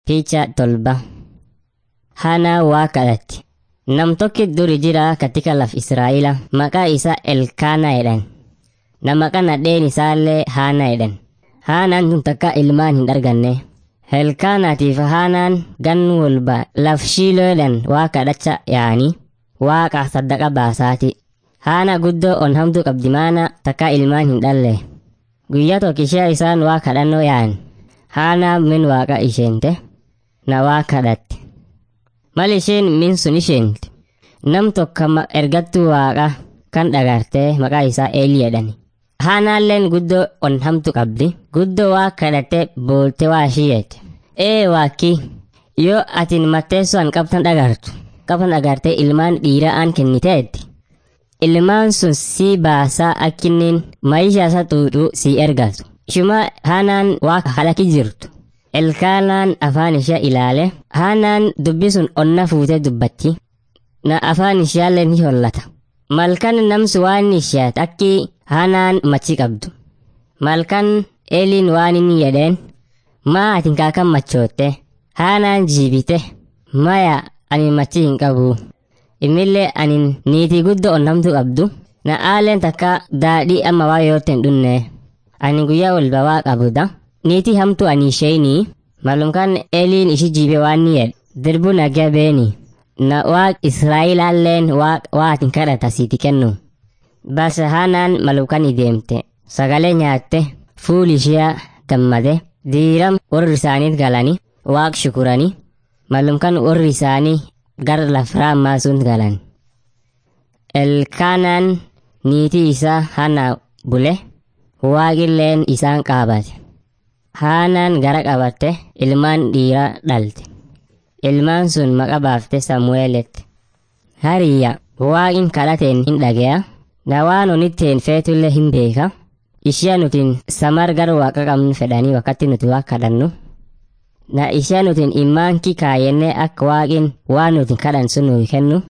Picha tolba. Hana waa kadhatti. Nam tokki duri jira katika laf Israa'ila maqaa isaa Elkaana jedhan. Nama kana dheen isaallee Haana jedhan. Haanaan tun takka ilmaan hin arganne. Elkaanaatiif Haanaan gan walba laf Shiiloodhaan waa kadhacha yaa'anii waaqa saddaqa baasaati. Haana guddoo on hamtuu qabdi maana takka ilmaan hin dhalle. Guyyaa tokko ishee isaan waa kadhannoo yaa'an. Haanaa min waaqa isheente. Na waa kadhatte. Mal isheen min sun isheenti. Nam tokko ergattuu waaqa kan dhagartee maqaa isaa Eelii jedhani. Haanaalleen guddoo on hamtu qabdi. Guddoo waa kadhattee boolte waa ishiyeete. Ee waakki yoo atin matteessuan qabtan dhagartu. Qabtan dhagartee ilmaan dhiiraa aan kenniteetti. Ilmaan sun sii baasaa akkinnin maayishaa isaa xuuxuu sii ergatu. Shuma haanaan waa halaki jirtu. Elkaanaan afaan ishee ilaale. Haanaan dubbi sun onna fuutee dubbatti. Na afaan ishaallee ni hollata. Malkan namsu waan isheet akki haanaan machi qabdu. Malkan eeliin waan inni jedheen. Maa atin kaakan machootte. Haanaan jiibite. Maya ani machi hin qabu. Immillee ani niitii guddoo onnamtu qabdu. Na aaleen takka daadhii amma waa yootten dhunne. Ani guyyaa walba waa qabuda. Niitii hamtu ani isheenii. Malumkaan eeliin ishi jiibe waan ni jedhe. Dirbu nagaa beeni. Na waaq Israa'ilaalleen waa atin kadhata siiti kennu. Basa haanaan malumkaan ideemte. Sagalee nyaatte. Fuuli ishee gammade. Diiram warri isaaniit galani. Waaq shukurani. Malumkaan warri isaanii gara lafraa maasuun galan. Elkaanaan niitii isaa hana bule. Waaqilleen isaan qaabate. Haanaan gara qabatte ilmaan dhiiraa dhalte. Ilmaan sun maqa baafte Samu'eeletti. Hariyya waaqin kadhateen hin dhage'a. Na waan onitteen feetullee hin beeka. Ishee nutiin samar gara waaqa qabnu fedhanii wakkatti nuti waa kadhannu. Na ishee nutiin immaan kikaayennee akka waaqin waan nuti kadhan sun nuyi kennu.